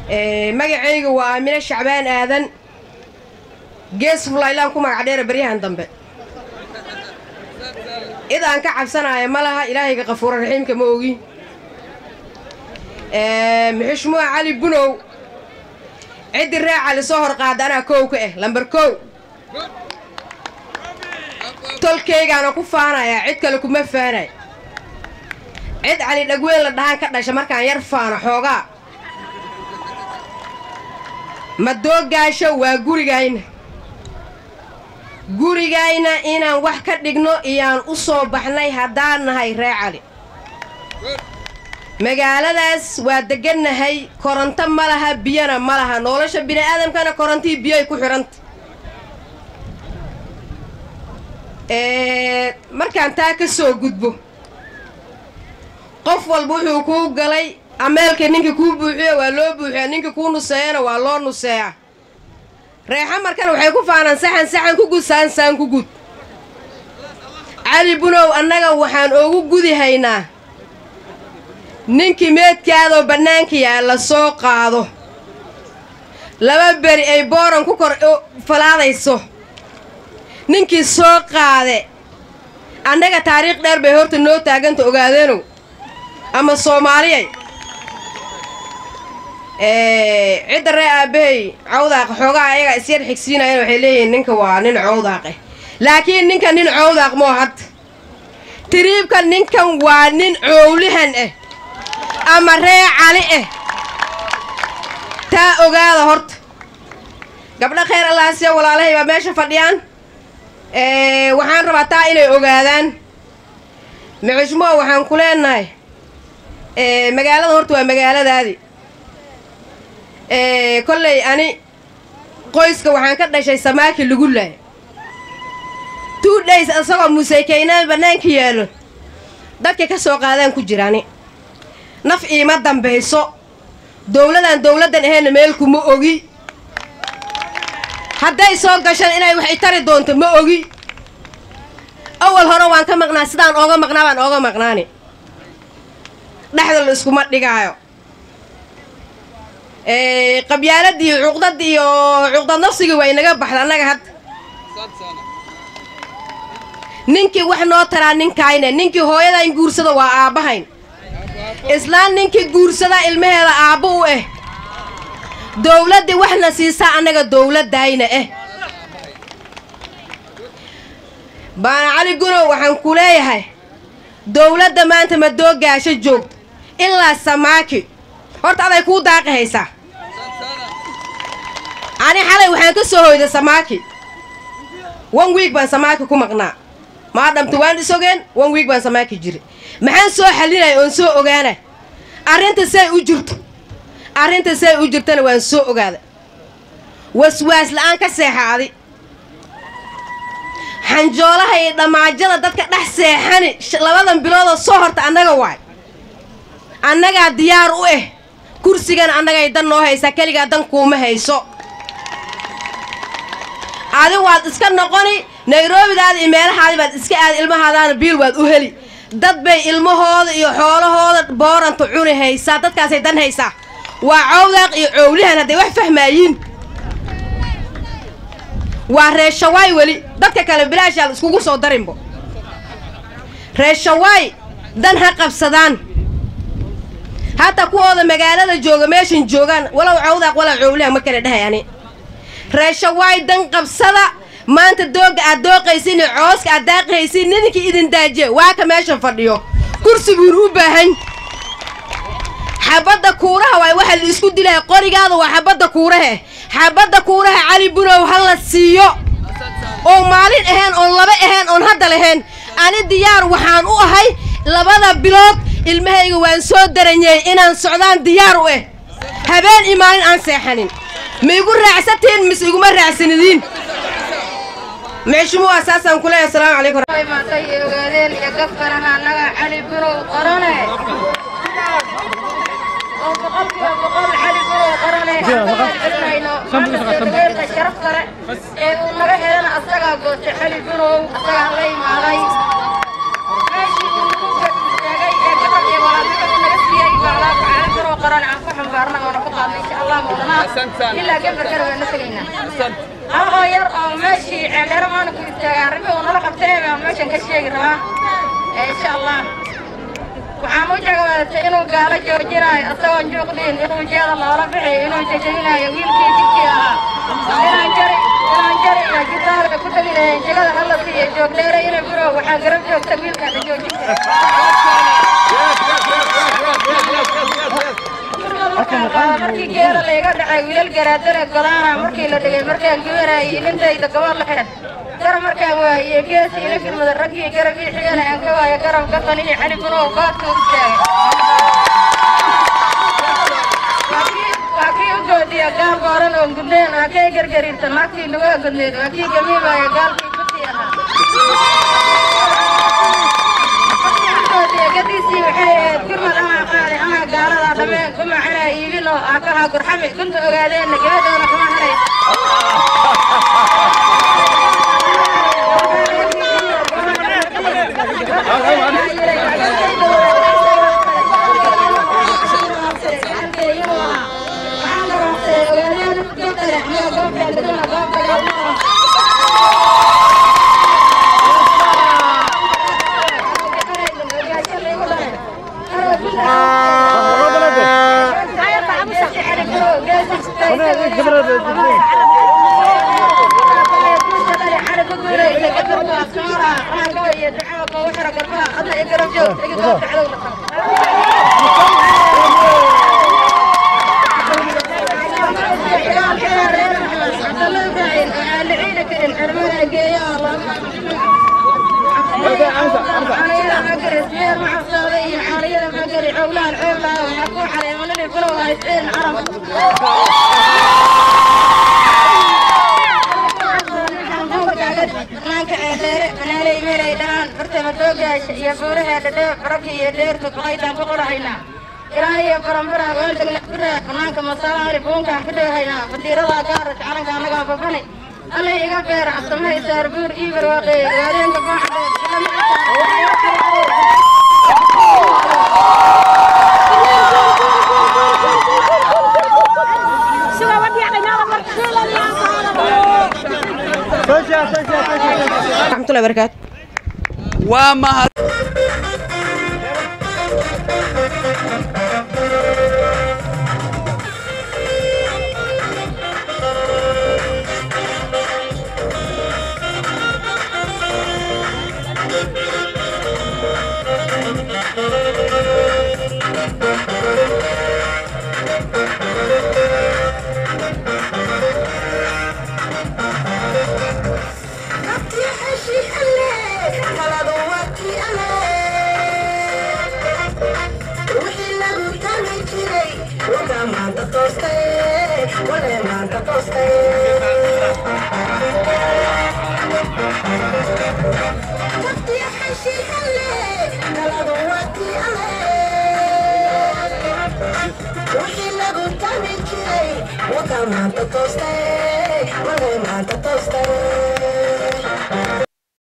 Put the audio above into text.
magacayga waa aamine shacbaan aadan gees fulaylaan ku magac dheera baryahan dambe cid aan ka cabsanaya ma laha ilaahayga qafuura raxiimka ma ogi muxushmuha cali bunow ciddii ree cali soo hor qaada anaa kow ka ah lambar kow tolkaygaana ku faanayaa cid kale kuma faanay cid cali dhagweyn la dhahaan ka dhasha markaan yar faano xoogaa madoogaasho waa gurigayna gurigayna inaan wax ka dhigno iyaan u soo baxnay haddaan nahay ree cali magaaladaas waa degannahay koronto ma laha biyana ma laha nolosha bini'aadamkana korontii biyoay ku xidhanta markaan taa ka soo gudbo qof walba wuxuu kuu galay ameelka ninkii kuu buuxiyo waa loo buuxiya ninkii kuu nuseeyana waa loo nuseeya reexamarkana waxay ku faanaan saxan saxan ku gud saan saan ku gud cali bunow annaga waxaan oogu gudi haynaa ninkii meedkaadoo bannaanka yaalla soo qaado laba beri ay booran ku kor falaadayso ninkii soo qaade annaga taariikh dheer bay horta noo taaganta ogaadeenow ama soomaaliyay cidda ree aabbahay cawdaaq xoogaa ayagaa isyar xigsiinayana waxay leeyihiin ninka waa nin cawdaaqeh laakiin ninkan nin cawdaaq moo hadda tiriibka ninkan waa nin cowlihan ah ama ree cali ah taa ogaada horta gabdho khayr allaasiya walaalahay baa meesha fadhiyaan waxaan rabaa taa inay ogaadaan muxushmoa waxaan ku leenahay magaalada horta waa magaaladaadii kolley ani qoyska waxaan ka dhashay samaaki lagu laay two days isagoo museykeynaal bannaanka yaallo dadka ka soo qaadaan ku jirani naf iima dambayso dowladaan dowladdan ahayna meel kuma ogi hadday soo gashaan inay wax itari doonto ma ogi awal hore waan ka maqnaa sidaan ooga maqnaa baan ooga maqnaani dhexda la iskuma dhigaayo qabyaaladii cuqdad iyo cuqdad nafsigii waa inaga baxda annaga hadda ninkii wax noo taraa ninkayne ninkii hooyadayn guursada waa aabbahayn islaan ninkii guursada ilmaheeda aabbo u ah dowladdii waxna siisaa annaga dowladdayna ah baana cali gunow waxaan ku leeyahay dowladda maanta madoogaasho joogto ilaa samaaki horta aday kuu daaqi haysaa ani xalay waxaan ka soo hoyday samaaki one week baan samaaki ku maqnaa maadhamta waan isogeen one week baan samaaki jiri maxaan soo xalinaya oon soo ogaana arrinta say u jirto arrinta say u jirtana waan soo ogaada waswaas la'aan ka seexa adi xanjoolaha iyo dhammaajada dadka dhex seexani labadan biloodoo soo horta annaga waay annagaa diyaar u ah kursigana annagay dan noo haysaa keligaa dan kuuma hayso adi waad iska noqoni nairobidaada iyo meelahaadi baad iska aada ilmahaadaana biil waad u heli dad bay ilmahooda iyo xoolahooda booranta cuni haysaa dadkaasay dan haysaa waa cawdaaq iyo cowlihan hadday wax fahmaayiin waa reeshawaay weli dadka kale bilaashaal iskugu soo darinbo reeshawaay dan ha qabsadaan hataa kuwooda magaalada jooga meeshan joogaan walow cawdaaq walow cowlihan ma kale dhehayani reeshawaay dan qabsada maanta dooga aad dooqaysin iyo cooska aad daaqihaysin ninkii idin daajiye waa ka meeshan fadhiyo kursi buun u baahan xabadda kuuraha waay waxa la isku dilaya qorigaada waa xabadda kuurahe xabadda kuuraha cali bunow ha la siiyo oo maalin ahayn oon laba ahayn oon hadda lahayn ani diyaar waxaan u ahay labada bilood ilmahayga waan soo daranyey inaan socdaan diyaar u ah habeen iyo maalin aan seexanin ma igu raacsatiin mise iguma raacsanidiin meeshumu asaasaan ku leeyahay asalaamu calaykum maantay iyo ogaadeen iyo gafkanaha annaga cali bunow qorane oo boqolkiiba boqol cali bunow qorane aankawaadcelinayno maanta sharaf kale ee uu naga helana asagaa goostay cali bunow asagaa la imaaday meeshii uu nagu istaagay ee gabadh iyo walaalnimada naga siiyey baa alaabka cali bunow qorane aan ku xambaarna oona ku qaadnay insha allah ilaa gabarkana waan la tegaynaa anoo yar oo meeshii ceeldheero maana ku istaaga arrimi uu nala qabtay baan meeshan ka sheegi rabaa insha allah waxaan u jagawaadatay inuu gaalo joojinayo isagoon juuqdiin inuu jeeda loola bixiyo inuu jajabinayo wiilkii jidkii ahaa inaan jari inaan jari iyo jidaalka ku tagi lahayn jegada hala siiyo joogdheere inay burow waxaa garab joogta wiilka la joojin kara markii geela layga dhacay wiilal garaadare godaana markii la dhigay markaan gabarayay nintayda gabadh laheed garab markaan waayey geesi ila firmada raggii garab ii xigana aan ka waayo garab gaban iyo cali bunow baadka u istaagay waa kii u goodiya gaal booran oo gudneen waa kay gargariirta naagtii lagu gudneed waa kii gamiibaya gaalkii kutii ahaa gadiisii waxay ahayd gurmad amaa qaaday amaa gaaladaa dhameen kuma xanaa iibin oo aakahaa gurxami kunta ogaadeenna gabadoona kuma hanays iyo buuraheeda dheer baraki iyo dheerta kuqaydaan ku qorahaynaa ilaa iyo baranbara weeltagna bira banaanka masalaani buunkaan ku dheehaynaa fadiiradaa gaaras calanka annagaa babani alla iga beer cabsamahay saarbuur ii barwaaqeey waadeenka raxmatullahi barakaatu waa mahad Wixii lagu tami jiray, wada maanta toostay, wada maanta